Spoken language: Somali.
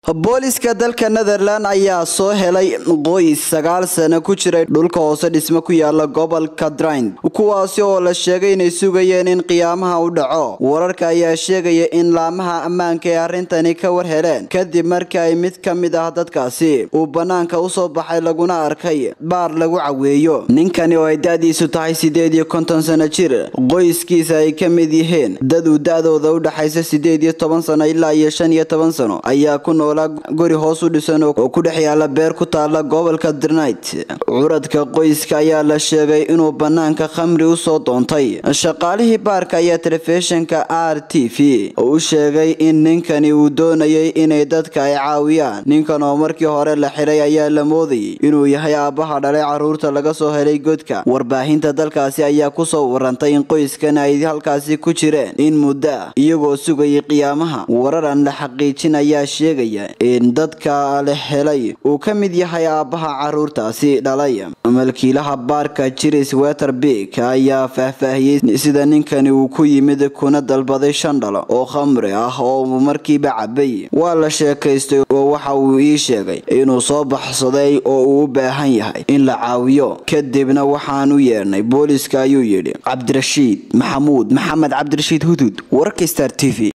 booliska dalka netherland ayaa soo helay qoys sagaal sano ku jiray dhulka hoose dhismo ku yaala gobolka drain kuwaasi oo la sheegay inay sugayeen in qiyaamaha u dhaco wararka ayaa sheegaya in laamaha ammaanka ee arrintani ka war heleen kadib markii ay mid ka mid ah dadkaasi uu bannaanka usoo baxay laguna arkay baar lagu caweeyo ninkani oo ay da-diisu tahay sideed iyo konton sano jir qoyskiisa ay ka mid yihiin dad uu da-dooda u dhaxaysa sideed iyo toban sano ilaa iyo shan iyo toban sano ayaa ku noolaa guri hoos u dhisan oo ku dhex yaala beer ku taala gobolka drnait curadka qoyska ayaa la sheegay inuu bannaanka khamri usoo doontay shaqaalihii baarka ayaa telefishinka r t v u sheegay in ninkani uu doonayay inay dadka ay caawiyaan ninkan oo markii hore la xiray ayaa la moodayay inuu yahay aabbaha dhalay caruurta laga soo helay godka warbaahinta dalkaasi ayaa kusoo warantay in qoyskan ay halkaasi ku jireen in muddo ah iyagoo sugayay qiyaamaha warar aan la xaqiijin ayaa sheegaya in dadka la helay uu ka mid yahay aabbaha caruurtaasi dhalay malkiilaha baarka jiris weterbik ayaa faahfaahiyey sida ninkani uu ku yimid kuna dalbaday shan dhalo oo khamri ah oo markiiba cabay waa la sheekaystay oo waxa uu ii sheegay inuu soo baxsaday oo uu u baahan yahay in la caawiyo kadibna waxaan u yeedhnay booliska ayuu yidhi cabdirashiid maxamuud maxamed cabdirashiid hudud wararka star t v